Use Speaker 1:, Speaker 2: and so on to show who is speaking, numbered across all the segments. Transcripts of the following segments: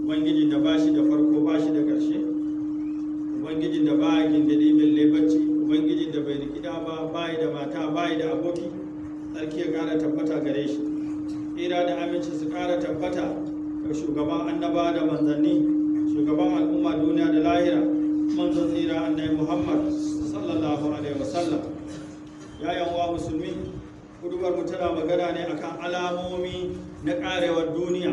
Speaker 1: ubangijin da ba shi da farko ba shi da ƙarshe ubangijin da ba gindiri belle bacci ubangijin da bai rikida ba bayi da mata bayi da aboki tsarki ya ƙara tabbata gare shi tsira da aminci su ƙara tabbata ga shugaban annaba da manzanni shugaban al'umma duniya da lahira manzon tsira annabi muhammad sallallahu alaihi wasallam ya yanwa musulmi kudubar mu tana magana ne akan alamomi na karewar duniya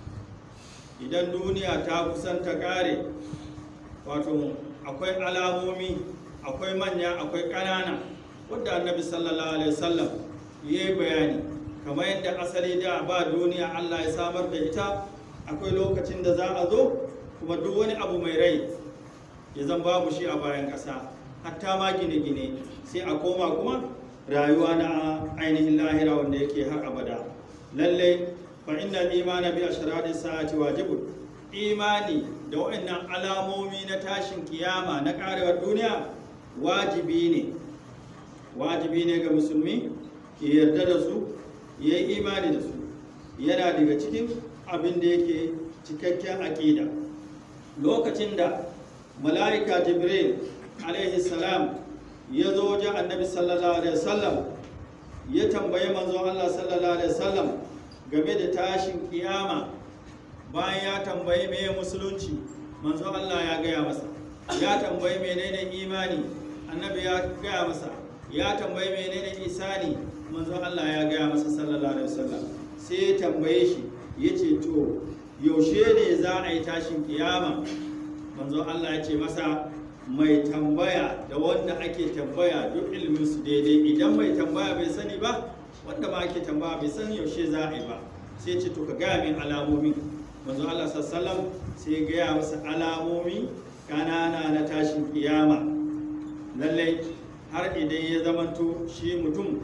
Speaker 1: idan duniya ta kusan ta kare wato akwai alamomi akwai manya akwai ƙanana wadda annabi sallallahu alaihi wasallam ya yi bayani kamar yadda asali da ba duniya allah ya samar da ita akwai lokacin da za a zo kuma duk wani abu mai rai ya zan babu shi a bayan ƙasa hatta ma gine-gine sai a koma kuma rayuwa na ainihin lahira wanda yake har abada lallai fa innal imana bi ashrari sa'ati wajibun imani da waɗannan alamomi na tashin kiyama na karewar duniya wajibi ne wajibi ne ga musulmi ya yarda da su ya yi imani da su yana daga cikin abin da yake cikakken aƙida lokacin da mala'ika jibril alaihi salam ya zo wajen annabi sallallahu alaihi wasallam ya tambayi manzon Allah sallallahu alaihi wasallam game da tashin kiyama bayan ya tambayi meye musulunci manzon Allah ya gaya masa ya tambayi menene imani annabi ya gaya masa ya tambayi menene isani manzon Allah ya gaya masa sallallahu alaihi wasallam sai ya tambaye shi ya ce to yaushe ne za a yi tashin kiyama manzon Allah ya ce masa mai tambaya da wanda ake tambaya duk ilimin su daidai idan mai tambaya bai sani ba wanda ma ake tambaya bai san yaushe za a yi ba sai ce to ka gaya min alamomi manzo Allah sallallahu sai ya gaya masa alamomi kanana na tashin kiyama lallai har idan ya zamanto shi mutum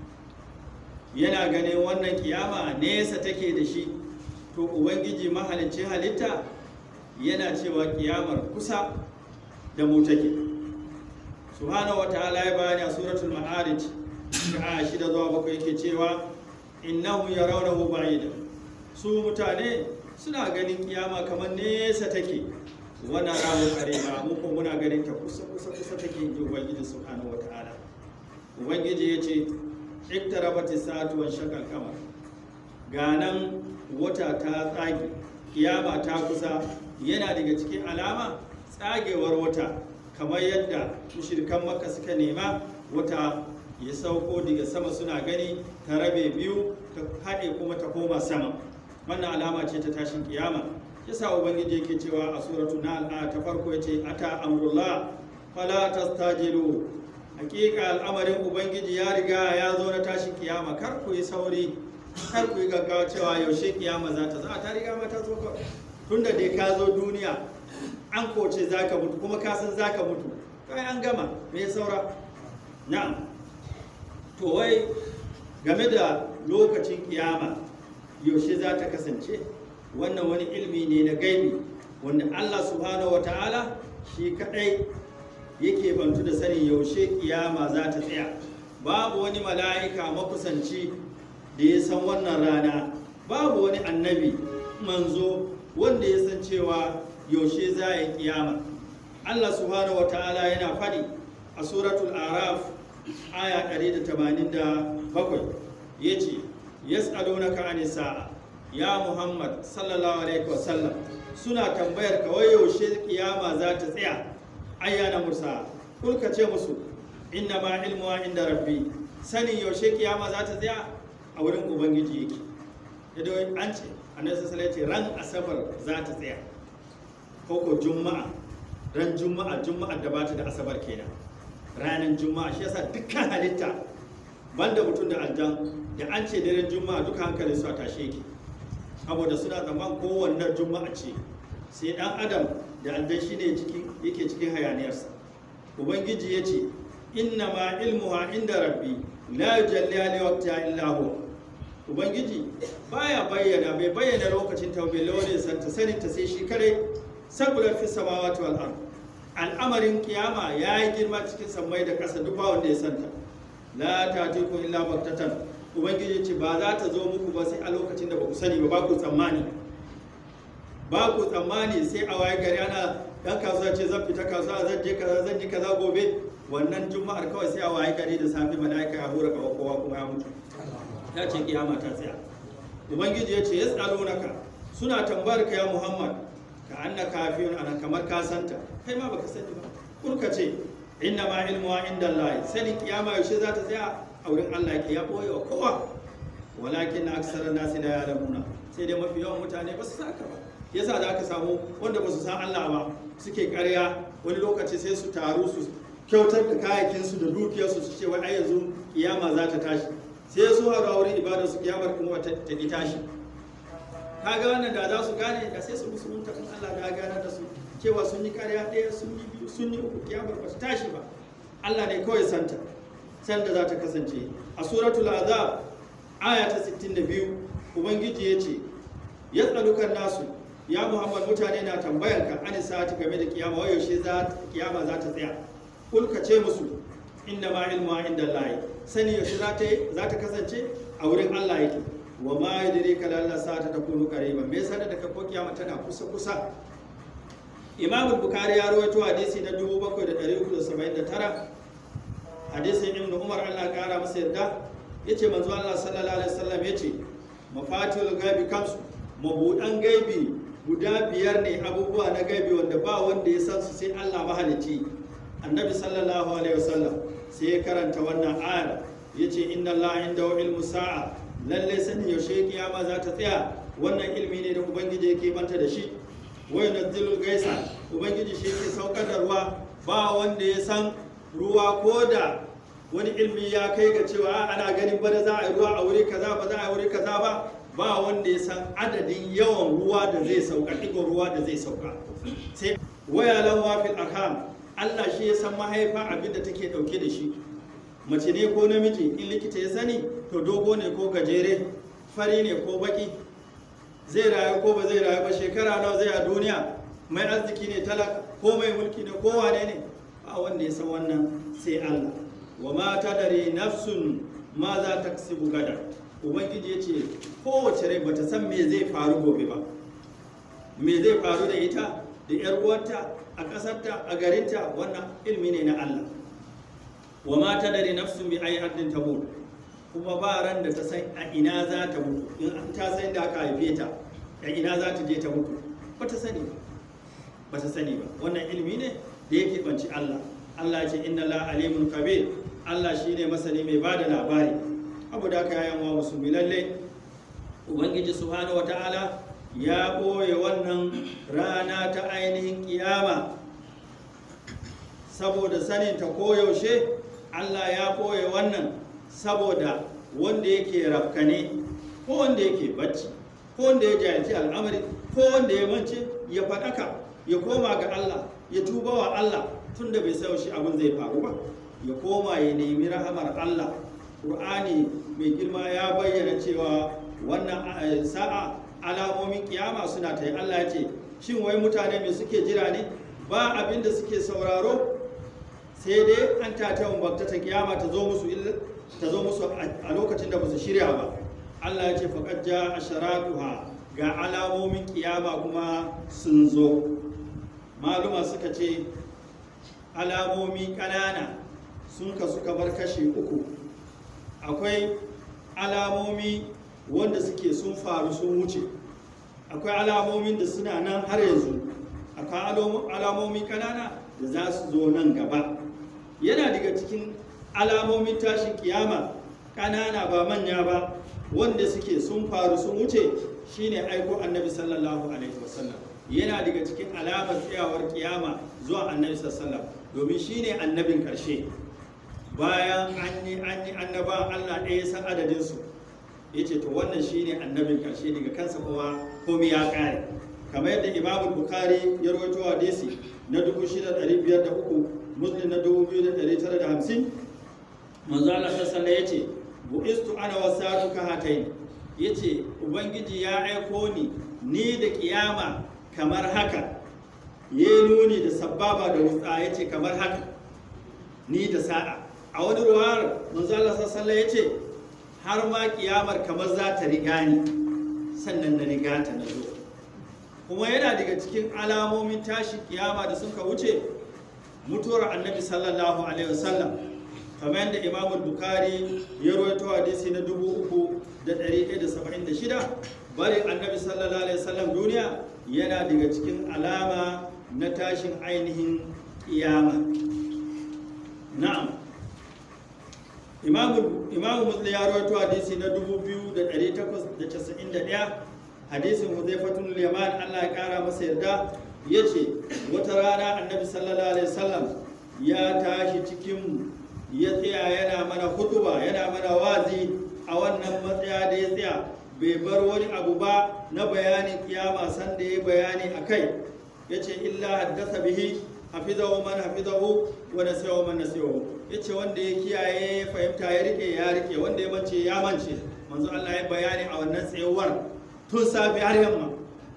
Speaker 1: yana ganin wannan kiyama nesa take da shi to ubangiji mahalicci halitta yana cewa kiyamar kusa da mu take subhanahu wataala ya bayani a suratul ma'arij a shida zuwa bakwai yake cewa innahu yarawnahu ba'ida su mutane suna ganin kiyama kamar nesa take wana rawu qareba mu ko muna ganin ta kusa kusa kusa take inji ubangiji subhanahu wataala ubangiji yace iktarabati sa'atu wa shaqal qamar ganan wata ta tsage kiyama ta kusa yana daga cikin alama tsagewar wata kamar yadda mushirkan maka suka nema wata ya sauko daga sama suna gani ta rabe biyu ta haɗe kuma ta koma sama wannan alama ce ta tashin kiyama yasa ubangiji yake cewa a suratu na al'a ta farko yace ata amrullah fala tastajilu hakika al'amarin ubangiji ya riga ya zo na tashin kiyama kar ku yi sauri kar ku yi gaggawa cewa yaushe kiyama za ta za ta riga ma ta zo tunda dai ka zo duniya an koce za ka mutu kuma ka san za ka mutu kai an gama me saura na'am to wai game da lokacin kiyama yaushe za ta kasance wannan wani ilmi ne na gaibi wanda Allah subhanahu wa ta'ala shi kadai yake bantu da sanin yaushe kiyama za ta tsaya babu wani mala'ika makusanci da ya san wannan rana babu wani annabi manzo wanda ya san cewa yaushe za a yi kiyama Allah subhanahu wata'ala yana faɗi a suratul araf aya 187 ya ce yas'alunaka anis sa'a ya muhammad sallallahu alaihi wasallam suna tambayar ka wai yaushe kiyama za ta tsaya ayyana musa kulka ce musu inna ma ilmuwa inda rabbi sanin yaushe kiyama za ta tsaya a wurin ubangiji yake da an ce annabi sallallahu alaihi ran asabar za ta tsaya ko ko juma'a ran juma'a juma'a da bata da asabar kenan ranar juma'a shi yasa dukkan halitta banda mutum da aljan da an ce daren juma'a duka hankalin su a tashe yake saboda suna zaman kowanne juma'a ce sai dan adam da aljan shi ne yake cikin hayaniyarsa ubangiji ya ce inna ma ilmuha inda rabbi la yujalliha li waqtiha illa huwa ubangiji baya bayyana bai bayyana lokacin ta bai lore santa sanin ta sai shi kare sabular fi samawati wal ard al'amarin kiyama ya yi girma cikin sammai da ƙasa duk ba wanda ya santa la tatiku illa baktatan ubangiji ce ba za ta zo muku ba sai a lokacin da ba ku sani ba ba ku tsammani ba ku tsammani sai a waye gari ana dan kasuwa ce zan fita kasuwa zan je kaza zan yi kaza gobe wannan juma'ar kawai sai a waye gari da safe mala'ika ya hura kawa kowa kuma ya mutu ya ce kiyama ta tsaya ubangiji ya ce yas'alunaka suna tambayar ka ya muhammad ka anna kafiyun ana kamar ka santa kai ma baka sani ba kurka ce inna ma ilmuwa inda Allah sani kiyama yaushe za ta tsaya a wurin Allah ke ya boye wa kowa walakin aksara nasi la ya'lamuna sai dai mafi yawan mutane ba su saka ba yasa da aka samu wanda ba su san Allah ba suke ƙarya wani lokaci sai su taru su kyautar da kayayyakinsu da dukiyarsu su ce wai ai yanzu kiyama za ta tashi sai su haɗu a wurin ibadar su kiyamar kuma ta ki tashi kaga wannan da za su gane da sai su musulunta in Allah ya gane da su cewa sun yi ƙarya ɗaya sun yi biyu sun yi uku kiyamar ba su tashi ba Allah ne kawai santa sanda za ta kasance a suratul azab aya ta 62 ubangiji ya ce ya tsalukan nasu ya muhammad mutane na tambayar ka an sa'ati game da kiyama wai yaushe za kiyama za ta tsaya kul ka ce musu inna ma ilmu inda Allah sani yaushe za ta za ta kasance a wurin Allah yake wa ma yadrika la Allah sa'ata takunu qariban me sanar da ka ko kiyama tana kusa kusa Imam Bukhari ya rawaito hadisi na 7379 hadisin Ibn Umar Allah ya kara masa yarda yace manzo Allah sallallahu alaihi wasallam yace mafatihul gaibi kamsu mabudan gaibi guda biyar ne abubuwa na gaibi wanda ba wanda ya san su sai Allah mahalicci annabi sallallahu alaihi wasallam sai ya karanta wannan ayar yace inna Allah indahu ilmu sa'a lalle sani yaushe kiyama za ta tsaya wannan ilmi ne da ubangiji yake banta da shi wa yunazzilul gaisa ubangiji shi yake saukar da ruwa ba wanda ya san ruwa ko da wani ilmi ya kai ga cewa ana ganin bana za a yi ruwa a wuri kaza ba za a yi wuri kaza ba ba wanda ya san adadin yawan ruwa da zai sauka ɗigon ruwa da zai sauka sai wayalan wafil arham Allah shi ya san mahaifa abin da take ɗauke da shi mace ne ko namiji in likita ya sani to dogo ne ko gajere fari ne ko baki zai rayu ko ba zai rayu ba shekara nawa zai a duniya mai arziki ne talaka ko mai mulki ne ko wane ne ba wanda ya san wannan sai Allah wa ma tadari nafsun ma za ta kasibu gada ubangiji ya ce kowace rai bata san me zai faru gobe ba me zai faru da ita da yar uwarta a ƙasarta a garinta wannan ilmi ne na Allah wa ma tadari nafsun bi ayi ardin tamut kuma ba ran da ta san a ina za ta mutu in an ta san da aka haife ta a ina za ta je ta mutu ba ta sani ba ba ta sani ba wannan ilmi ne da yake banci Allah Allah ya ce inna la alimun kabir Allah shine masani mai bada labari abu da aka yayan wa musulmi lalle ubangiji subhanahu wataala ya ɓoye wannan rana ta ainihin kiyama saboda sanin ta koyaushe Allah ya ɓoye wannan saboda wanda yake rafkane ko wanda yake bacci ko wanda ya jahilci al'amari ko wanda ya mance ya faɗaka ya koma ga Allah ya tuba wa Allah tunda bai sa shi abin zai faru ba ya koma ya nemi rahamar Allah Qur'ani mai girma ya bayyana cewa wannan sa'a alamomin kiyama suna ta yi Allah ya ce shin wai mutane mai suke jira ne ba abin da suke sauraro sai dai an tata bakta ta kiyama ta zo musu ta zo musu a lokacin da ba su shirya ba Allah ya ce faqad ja asharatuha ga alamomin kiyama kuma sun zo maluma suka ce alamomi ƙanana sun kasu kamar kashi uku akwai alamomi wanda suke sun faru sun wuce akwai alamomin da suna nan har yanzu akwai alamomi kanana da za su zo nan gaba yana daga cikin alamomin tashin kiyama kanana ba manya ba wanda suke sun faru sun wuce shine aiko annabi sallallahu alaihi wasallam yana daga cikin alamar tsayawar kiyama zuwa annabi sallallahu domin shine annabin karshe bayan an yi an yi annaban Allah ɗaya san adadinsu ya ce to wannan shine annabin karshe daga kansa kuma komai ya kare kamar yadda imamul bukhari ya rawaito hadisi na 6503 muslim na 2950 manzo Allah sallallahu ya ce bu'istu ana wasatu ka hatain yace ubangiji ya aiko ni ni da kiyama kamar haka ya nuni da sababa da wutsa yace kamar haka ni da sa'a a wani ruwar manzo Allah sallallahu ya ce har ma kiyamar kamar za ta riga ni sannan na riga ta na zo kuma yana daga cikin alamomin tashin kiyama da suka wuce mutuwar annabi sallallahu alaihi wasallam kamar yadda imam bukari ya rawaito hadisi na 3176 bari annabi sallallahu alaihi wasallam duniya yana daga cikin alama na tashin ainihin kiyama na'am imamu muslim ya rawaito hadisi na 2891 hadisin huzaifatun liman Allah ya kara masa yarda ya ce wata rana annabi sallallahu alaihi wasallam ya tashi cikin ya tsaya yana mana hutuba yana mana wazi a wannan matsaya da ya tsaya bai bar wani abu ba na bayanin kiyama sanda ya bayani a kai ya ce illa haddasa bihi hafizahu man hafizahu wa nasiyahu man nasiyahu ya ce wanda ya kiyaye ya fahimta ya rike ya rike wanda ya mance ya mance manzo Allah ya bayani a wannan tsayuwar tun safi har yamma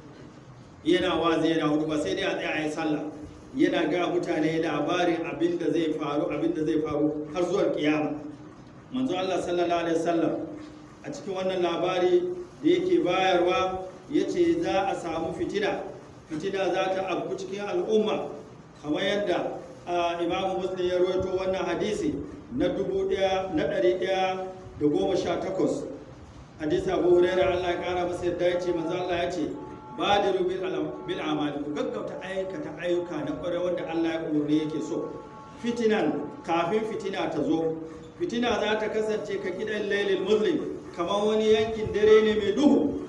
Speaker 1: yana wazi yana hudu ba sai dai a tsaya a yi sallah yana ga mutane labarin abin da zai faru abin da zai faru har zuwa kiyama manzo Allah sallallahu alaihi wasallam a cikin wannan labari da yake bayarwa yace za a samu fitina fitina za ta afku cikin al'umma kamar yadda imamu muslim ya rawaito wannan hadisi na dubu ɗaya na ɗari ɗaya da goma sha takwas hadisi abu huraira allah ya kara masa yadda ya ce manzo allah ya ce badiru bil amali ku gaggauta aikata ayyuka na kwarai wanda allah ya umarni yake so fitinan kafin fitina ta zo fitina za ta kasance ka gidan lailin muslim kamar wani yankin dare ne mai duhu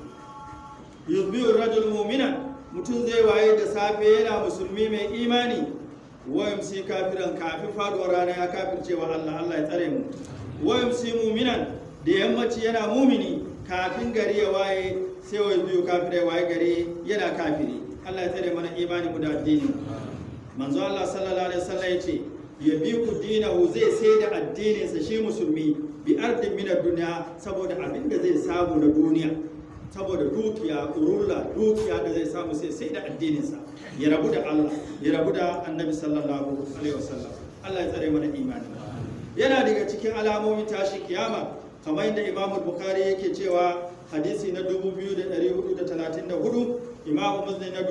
Speaker 1: yuzbiyu rajul mu'minan mutum zai waye da safe yana musulmi mai imani wayamsi kafiran kafin faduwar rana ya kafircewa Allah Allah ya tsare mu wayamsi mu'minan da yammaci yana mumini kafin gari ya waye sai wai biyu kafirai waye gari yana kafiri Allah ya tsare mana imani mu da addini manzo Allah sallallahu alaihi wasallam yace ya bi ku dinahu zai sai da addininsa shi musulmi bi ardin min duniya saboda abin da zai samu na duniya saboda dukiya urulla dukiya da zai samu sai sai da addininsa ya rabu da Allah ya rabu da annabi sallallahu alaihi wasallam Allah ya tsare mana imani yana daga cikin alamomin tashi kiyama kamar yadda Imam Bukhari yake cewa hadisi na 2434 Imam Muslim na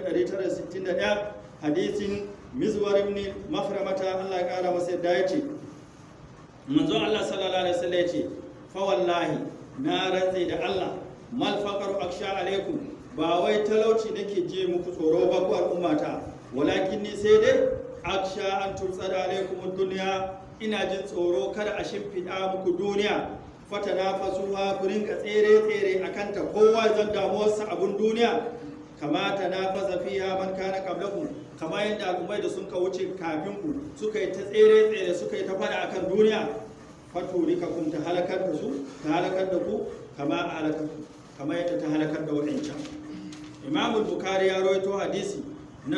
Speaker 1: 2961 hadisin Mizwar ibn Maframata Allah ya kara masa yadda yace manzo Allah sallallahu alaihi wasallam yace fa wallahi na rantsi da Allah mal faqaru aksha alaikum ba wai talauci nake je muku tsoro ba ku al'ummata walakin ni sai dai aksha an tursada alaikum dunya ina jin tsoro kada a shimfiɗa muku duniya fata na fasuwa ku rinka tsere tsere akan ta kowa zan damuwarsa abun duniya kamata na fasa fiha man kana qablakum kama yadda al'ummai da sun ka wuce kafin ku suka yi ta tsere tsere suka yi ta fada akan duniya faturika kun ta halakar da su ta halakar da ku kama a halakar kama yadda ta halakar da waɗancan imamu bukari ya rawaito hadisi na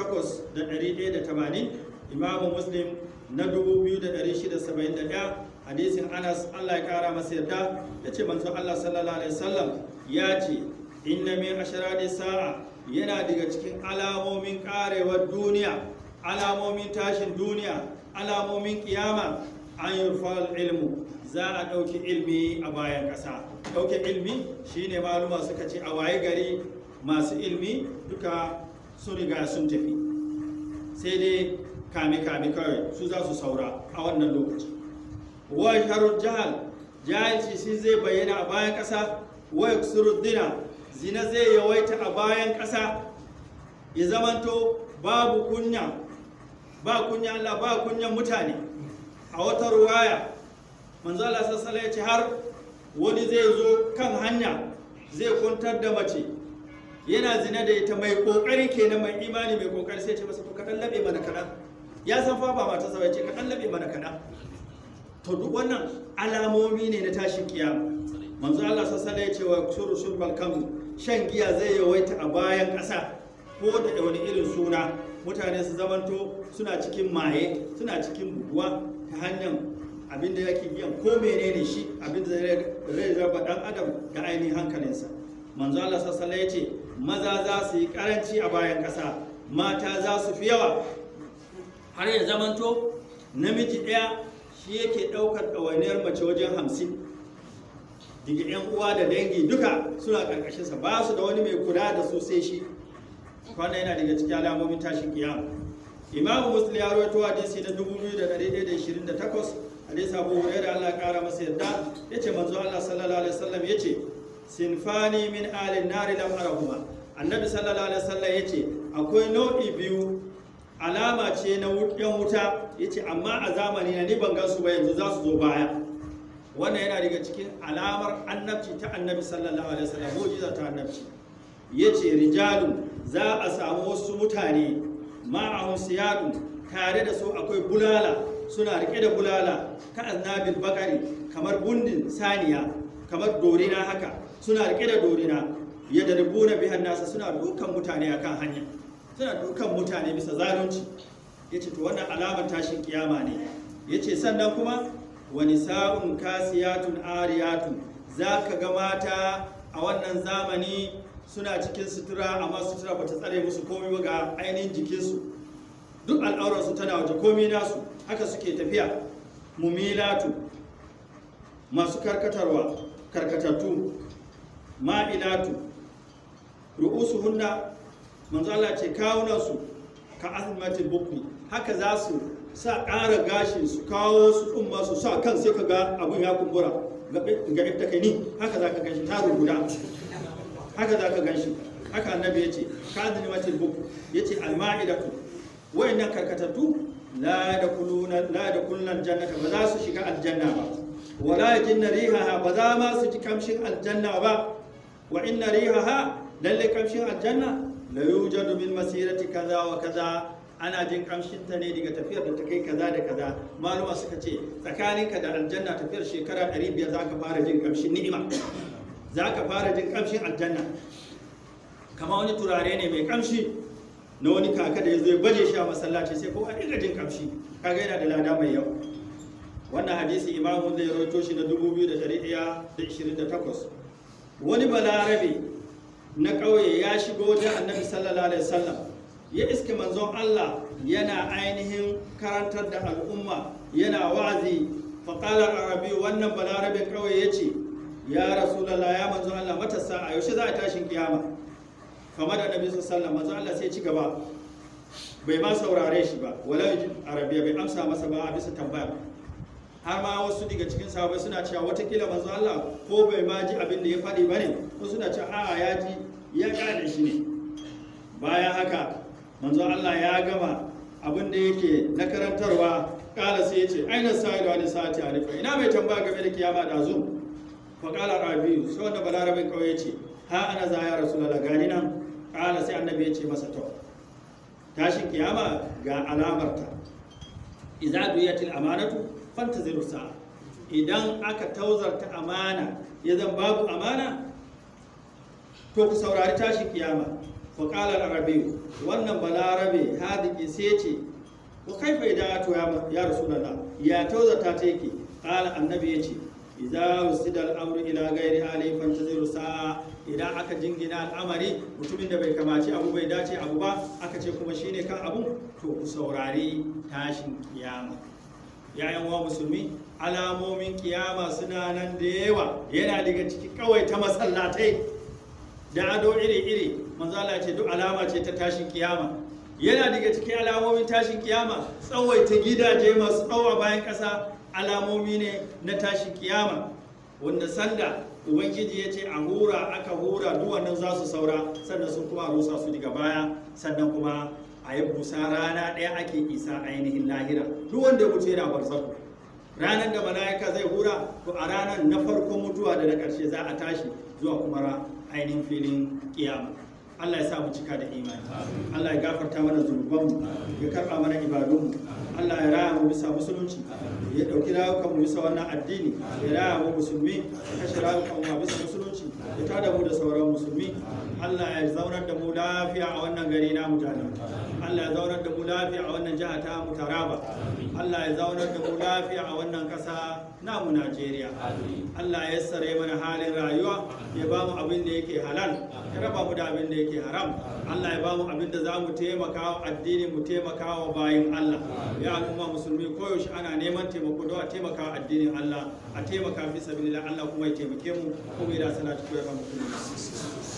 Speaker 1: 8180 imamu muslim na 2671 hadisin anas allah ya kara masa yarda ya ce manzo allah sallallahu alaihi wasallam ya ce inna min asharadi sa'a yana daga cikin alamomin karewar duniya alamomin tashin duniya alamomin kiyama an yurfal ilmu za a ɗauki ilmi a bayan ƙasa ɗauke ilmi shine maluma suka ce a waye gari masu ilmi duka sun riga sun tafi sai dai kame-kame kawai su za su saura a wannan lokaci wa sharar jahal jahilci shi zai bayyana a bayan ƙasa wa dina zina zai yawaita a bayan ƙasa ya zamanto babu kunya ba kunya Allah ba kunyan mutane a wata ruwaya manzo Allah sassala ya ce har wani zai zo kan hanya zai kuntar da mace yana zina da ita mai kokari kenan mai imani mai kokari sai ce masa to kaɗan laɓe mana kaɗan ya san fa ba mata sa ce kaɗan laɓe mana kaɗan to duk wannan alamomi ne na tashin kiyama manzo Allah sassala ya ce wa shuru shurbal kam shan giya zai yawaita a bayan ƙasa ko da wani irin suna mutane su zamanto suna cikin maye suna cikin buguwa ta hanyar abin da yake biyan ko menene shi abin da zai raba dan adam da ainihin hankalinsa manzo Allah sassala ya ce maza za su yi karanci a bayan ƙasa mata za su fi yawa har ya zamanto namiji ɗaya shi yake ɗaukar ɗawainiyar mace wajen hamsin daga yan uwa da dangi duka suna karkashin sa ba su da wani mai kula da su sai shi wannan yana daga cikin alamomin tashin kiyama imamu muslim ya rawaito hadisi na 2128 hadisi abu hurairah Allah ya kara masa yadda yace manzo Allah sallallahu alaihi wasallam yace sinfani min alin nari lam arahuma annabi sallallahu alaihi wasallam yace akwai nau'i biyu alama ce na yan wuta yace amma a zamani na ni ban gan su ba yanzu za su zo baya wannan yana daga cikin alamar annabci ta annabi sallallahu alaihi wasallam mu'jiza ta annabci yace rijalu za a samu wasu mutane ma'ahum siyadun tare da su akwai bulala suna rike da bulala ka annabil bakari kamar bundin saniya kamar dorina haka suna rike da dorina ya da rubuna bihan nasa suna dukan mutane akan hanya suna dukan mutane bisa zalunci yace to wannan alamar tashin kiyama ne yace sannan kuma wani sa'un kasiyatun ariyatun za ka ga mata a wannan zamani suna cikin sutura amma sutura ba ta tsare musu komai ba ga ainihin jikinsu duk al'aurarsu tana waje komai nasu haka suke tafiya mumilatu masu karkatarwa karkatattu ma'ilatu ru'usu hunna manzo Allah ce kawunansu ka azmatil bukmi haka za su sa ƙara gashin su kawo su ɗumma su sa kan sai ka ga abin ya kumbura ga ita kai ni haka za ka ganshi taro guda haka za ka ganshi haka annabi ya ce ka azini matil buku ya ce alma'idatu wayannan karkatattu la da kuluna la da kullan jannata ba za su shiga aljanna ba wala yajinna rihaha ba za ma su ji kamshin aljanna ba wa inna rihaha lalle kamshin aljanna la yujadu min masirati kaza wa kaza ana jin kamshin ta ne daga tafiyar da ta kai kaza da kaza maluma suka ce tsakaninka da aljanna tafiyar shekara 500 za ka fara jin kamshin ni'ima za ka fara jin kamshin aljanna kama wani turare ne mai kamshi na wani kaka da ya zo ya baje shi a masallaci sai ko a dinga jin kamshi kaga yana da lada mai yawa wannan hadisi imamu zai rawaito shi na 2128 wani balarabe na ƙauye ya shigo wajen annabi sallallahu alaihi wasallam ya iske manzon Allah yana ainihin karantar da al'umma yana wa'azi faƙalar arabi wannan balarabin ƙauye ya ce ya rasulallah ya manzon Allah matasa a yaushe za a tashin kiyama kama da nabi sallallahu manzon Allah sai ci gaba bai ma saurare shi ba wala arabiya bai amsa masa ba a bisa tambaya har ma wasu daga cikin sahabbai suna cewa watakila manzon Allah ko bai ma ji abin da ya faɗi bane wasu suna cewa a'a ya ji ya gane shi ne bayan haka manzo Allah ya gama abin da yake na karantarwa kala sai ya ce aina sa'ilu wani sa'ati arifa ina mai tambaya game da kiyama da zo fa kala rabiu sai wanda balarabin kawai ya ce ha ana za ya rasulullah gani nan kala sai annabi ya ce masa to tashin kiyama ga alamarta idza duyatil amanatu fantaziru sa'a idan aka tauzarta amana ya zan babu amana to ku saurari tashin kiyama faƙalar arabiyu wannan balarabe hadiki sai ce ko kaifa idan to ya rasulullah ya tauzata ta yake ƙala annabi ya ce idza usida al-amru ila ghairi hali fantaziru sa'a idan aka jingina al'amari mutumin da bai kamaci abu bai dace abu ba aka ce kuma shine kan abu to ku saurari tashin kiyama yayan wa musulmi alamomin kiyama suna nan da yawa yana daga ciki kawai ta masallatai da ado iri-iri manzala ce duk alama ce ta tashin kiyama yana daga cikin alamomin tashin kiyama tsawaita gidaje masu tsawo bayan ƙasa alamomi ne na tashin kiyama wanda sanda ubangiji ya ce a hura aka hura duk wannan za su saura sannan sun kuma rusa su daga baya sannan kuma a yi busa rana ɗaya ake isa ainihin lahira duk wanda ya mutu yana barzaku ranar da mala'ika zai hura to a ranar na farkon mutuwa da na ƙarshe za a tashi zuwa kuma ainihin filin kiyama Allah ya sa mu cika da imani Allah ya gafarta mana zunubanmu ya karɓa mana ibadunmu Allah ya raya mu bisa musulunci ya ɗauki rayukan mu bisa wannan addini ya raya mu musulmi ya kashe rayukan mu bisa musulunci ya tada mu da sauran musulmi Allah ya zaunar da mu lafiya a wannan gari na mutane Allah ya zaunar da mu lafiya a wannan jiha ta mu Taraba Allah ya zaunar da mu lafiya a wannan ƙasa namu Najeriya Allah ya sare mana halin rayuwa ya ba mu abin da yake halal ya raba mu da abin da yake haram Allah ya ba mu abin da za mu taimaka wa addini mu taimaka wa bayin Allah ya al'umma musulmi koyaushe ana neman taimako don a taimaka wa addinin Allah a taimaka fi sabilillah Allah kuma ya taimake mu kuma ya da salatu koyarwa musulmi